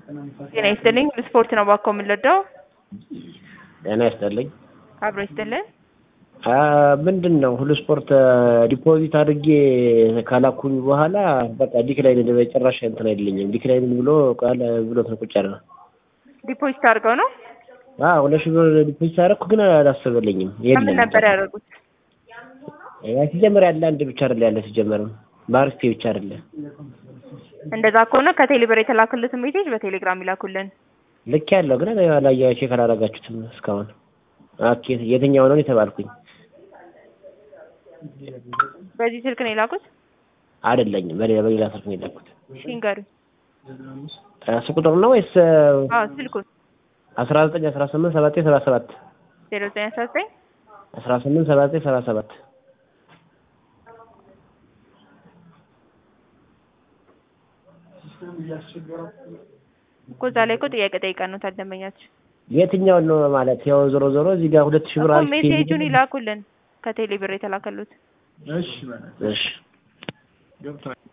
ጤና ይስጥልኝ ስፖርት ነው ባኮ የምንለዳው ጤና ይስጥልኝ። አብሮ ይስጥልን። ምንድን ነው ሁሉ ስፖርት ዲፖዚት አድርጌ ካላኩኝ በኋላ በቃ ዲክላይን በጭራሽ እንትን አይልኝም። ዲክላይን ብሎ ቃል ብሎ ቁጭ ያለ ነው። ዲፖዚት አድርገው ነው አዎ ሁለት ሺህ ብር ዲፖዚት አደረኩ፣ ግን አላሰበልኝም። ከምን ነበር ያደረጉት? ያ ሲጀመር ያለ አንድ ብቻ አይደለ ያለ ሲጀመርም በአርስቴ ብቻ አይደለ። እንደዛ ከሆነ ከቴሌብር የተላክልትን ሜሴጅ በቴሌግራም ይላኩልን። ልክ ያለው ግን ላይ ቼክ አላደረጋችሁትም እስካሁን። ኦኬ የትኛው ነው የተባልኩኝ? በዚህ ስልክ ነው የላኩት? አይደለኝም፣ በሌላ በሌላ ስልክ ነው የላኩት። እሺ ንገሩኝ። እሱ ቁጥር ነው ወይስ አዎ ስልኩን አስራ ዘጠኝ አስራ ስምንት ሰባ ዘጠኝ ሰባ ሰባት ዜሮ ዘጠኝ አስራ ዘጠኝ አስራ ስምንት ሰባ ዘጠኝ ሰባ ሰባት እኮ እዛ ላይ እኮ ጥያቄ ጠይቀን ነው ታደመኛችሁ የትኛውን ነው ማለት ያው ዞሮ ዞሮ እዚህ ጋር ሁለት ሺህ ብር እኮ አሪፍ ሜሴጁን ይላኩልን ከቴሌብር የተላከሉት እሺ